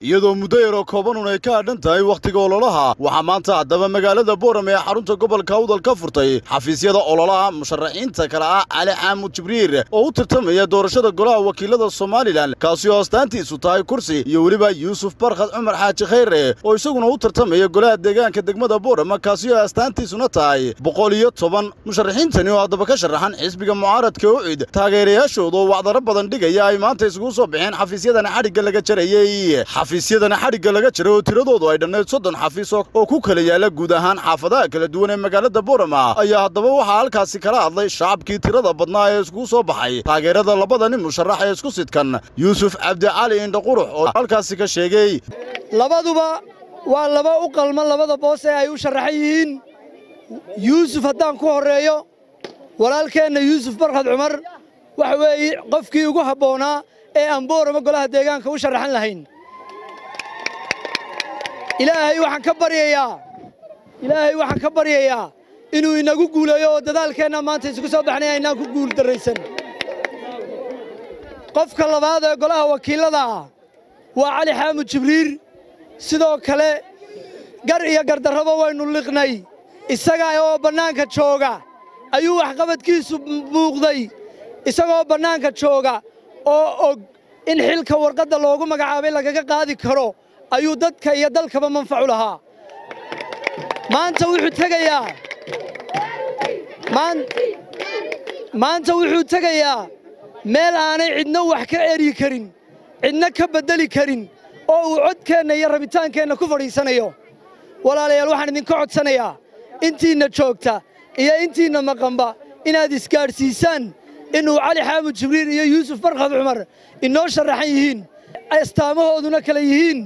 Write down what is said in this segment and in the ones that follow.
iyadoo muddo yaroo koobanun ay ka hadhan tahay wakhtiga ololaha waxaa maanta haddaba magaalada booram ee xarunta gobolka awdal ka furtay xafiisyada ololaha musharaxiinta kale ah cali xaamud jibriir oo u tartamaya doorashada golaha wakiilada somalilan kaasi oo astaantiisu tahay kursi iyo weliba yuusuf barkhad cumar xaaji khayre oo isaguna u tartamaya golaha deegaanka degmada boorama kaasi oo astaantiisuna tahay boqol iyo toban musharaxiintani oo haddaba ka sharaxan xisbiga mucaaradka ucid taageerayaashooda oo wacdaro badan dhigaya ay maanta isugu soo baxeen xafiisyadana xadhigga laga jarayey xafiisyadana xadhigga laga jaray oo tiradoodu ay dhannayd soddon xafiis oo ku kala yaala guud ahaan xaafadaha kala duwan ee magaalada boorama ayaa haddaba waxaa halkaasi kala hadlay shacabkii tirada badnaa ee iskugu soo baxay taageerada labada nin musharax ee isku sidkan yuusuf cabdicali indhaqurux oo halkaasi ka sheegay labaduba waa laba u qalman labada boos ee ay u sharaxan yihiin yuusuf haddaan ku horreeyo walaalkeenna yuusuf barkhad cumar waxa weeye qofkii ugu habboonaa ee aan boorama golaha deegaanka u sharaxan lahayn ilaahay waxaan ka baryayaa ilaahay waxaan ka baryayaa inuu inagu guuleeyo oo dadaalkeenna maanta isugu soo baxnay aynaan ku guul darraysan qofka labaad ee golaha wakiillada ah waa cali xaamud jibriir sidoo kale gar iyo gardarraba waynu liqnay isaga oo bannaanka jooga ayuu waxqabadkiisu muuqday isagoo bannaanka jooga oo og in xilka warqadda loogu magacaabay lagaga qaadi karo ayuu dadka iyo dalkaba manfacu lahaa maanta wuxuu tegayaa maanta wuxuu tegayaa meel aanay cidna wax ka eryi karin cidna ka beddeli karin oo uu codkeenna iyo rabitaankeenna ku fadhiisanayo walaalayaal waxaan idinka codsanayaa intiinna joogta iyo intiinna maqanba inaad isgaadhsiisaan inuu cali xaamud jibriil iyo yuusuf barkhad cumar inoo sharaxan yihiin astaamahooduna kale yihiin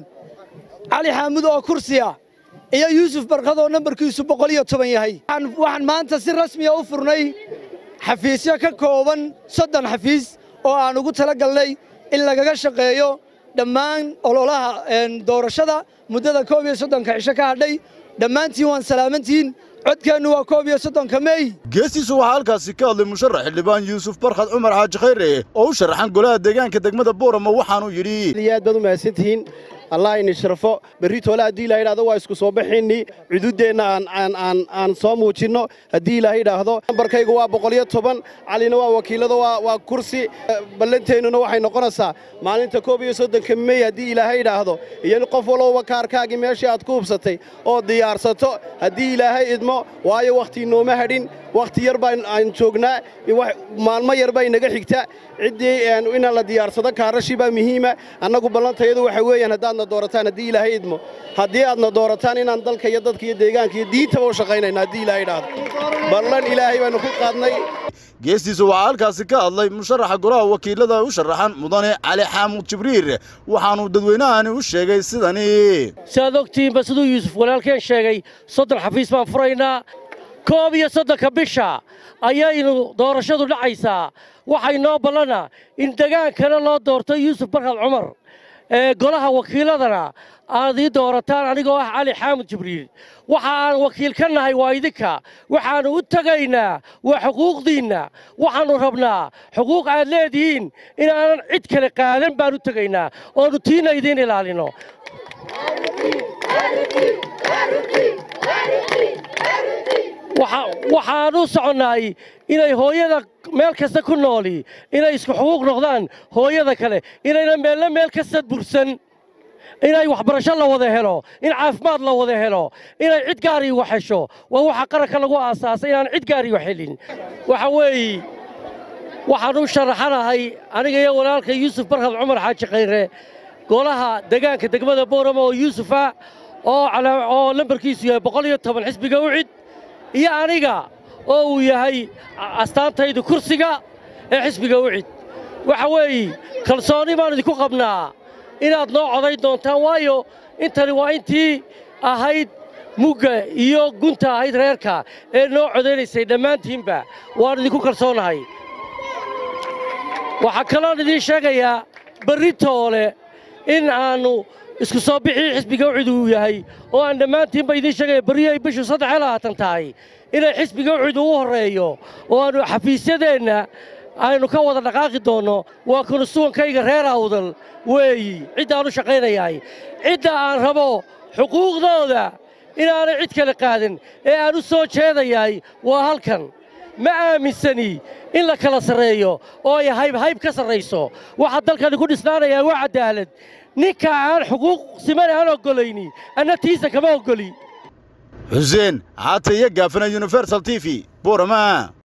cali xaamud oo kursiya iyo yuusuf barkhad oo nambarkiisu boqol iyo toban yahay waxaan maanta si rasmiya u furnay xafiisyo ka kooban soddon xafiis oo aan ugu tala galnay in lagaga shaqeeyo dhammaan ololaha doorashada muddada koob iyo soddonka cisho ka hadhay dhammaantiin waan salaamantihiin codkeennu waa koob iyo soddonka mey geestiisa waxaa halkaasi ka hadlay musharax xildhibaan yuusuf barkhad cumar xaaji khayre oo u sharaxan golaha deegaanka degmada boorama waxaanuu yidhi aad baad u mahadsantihiin allah ini sharfo berri toole haddii ilaha idhahdo waa isku soo baxaynii cududeenna aan soo muujinno haddii ilaah idhaahdo nambarkaygu waa boqoliyo toban calina waa wakiillada waa kursi ballanteennuna waxay noqonaysaa maalinta koob iyo soddonka mey haddii ilaahay idhaahdo iyo qof walowba kaarkaagii meeshii aad ku hubsatay oo diyaarsato haddii ilaahay idmo waayo wakhtii nooma hadhin wakhti yar baan aan joognaa maalmo yar baa inaga xigta ciddii inaan la diyaarsado kaarashii baa muhiima annagu ballantayadu waxa weeyaan haddaadna doorataan haddii ilaahay idmo haddii aadna doorataan inaan dalka iyo dadka iyo deegaanka iyo diintaba u shaqaynayna haddii ilaahay idhaahdo ballan ilaahay baannu ku qaadnay geestiisa waxaa halkaasi ka hadlay musharaxa golaha wakiilada u sharaxan mudane cali xaamud jibriir waxaanuu dadweynahani u sheegay sidani siaad ogtihiinba siduu yuusuf walaalkeen sheegay soddon xafiis baan furaynaa koob iyo soddonka bisha ayaynu doorashadu dhacaysaa waxay noo ballana in degaankana loo doorto yuusuf barkhad cumar ee golaha wakiiladana aad ii doorataan anigoo ah cali xaamud jibriil waxa aan wakiil ka nahay waa idinka waxaannu u tegaynaa waa xuquuqdiinna waxaannu rabnaa xuquuq aad leedihiin inaanan cid kale qaadan baan u tegaynaa oonnu tiinna idiin ilaalino waxaan u soconnaay inay hooyada meel kasta ku nooli inay isku xuquuq noqdaan hooyada kale inayna meelna meel kasta bursan inay waxbarasho la wada helo in caafimaad la wada helo inay cid gaari wax hesho waa waxa qaranka lagu aasaasay inaan cid gaari wax helin waxa weeye waxaan u sharaxanahay aniga iyo walaalka yuusuf barkhad cumar xaaji khayre golaha degaanka degmada boorama oo yuusufa oo lambarkiisu yahay boqol iyo toban xisbiga ucid iyo aniga oo uu yahay astaantaydu kursiga ee xisbiga ucid waxa weeye kalsoonni baan idinku qabnaa inaad noo codayn doontaan waayo intani waa intii ahayd mugga iyo gunta ahayd reerka ee noo codaynaysay dhammaantiinba waan idinku kalsoonahay waxaa kaloon idiin sheegayaa berri toole in aannu isku soo bixii xisbiga ucid uu yahay oo aan dhammaantiinba idiin sheegaya berri ay bishu saddex iyo labaatan tahay inay xisbiga ucid ugu horreeyo oo aannu xafiisyadeenna aynu ka wada dhaqaaqi doonno waa konstuwankayga reer awdal weeyi ciddaan u shaqaynayahay cidda aan rabo xuquuqdooda inaanay cid kale qaadin ee aan u soo jeedayahay waa halkan ma aaminsani in la kala sarreeyo oo ay haybhayb ka sarrayso waxaa dalkani ku dhisnaanayaa waa caddaalad ninka aan xuquuq siman aan oggolayni anna tiisa kama oggoli xuseen caata iyo gaafana universal t v boorama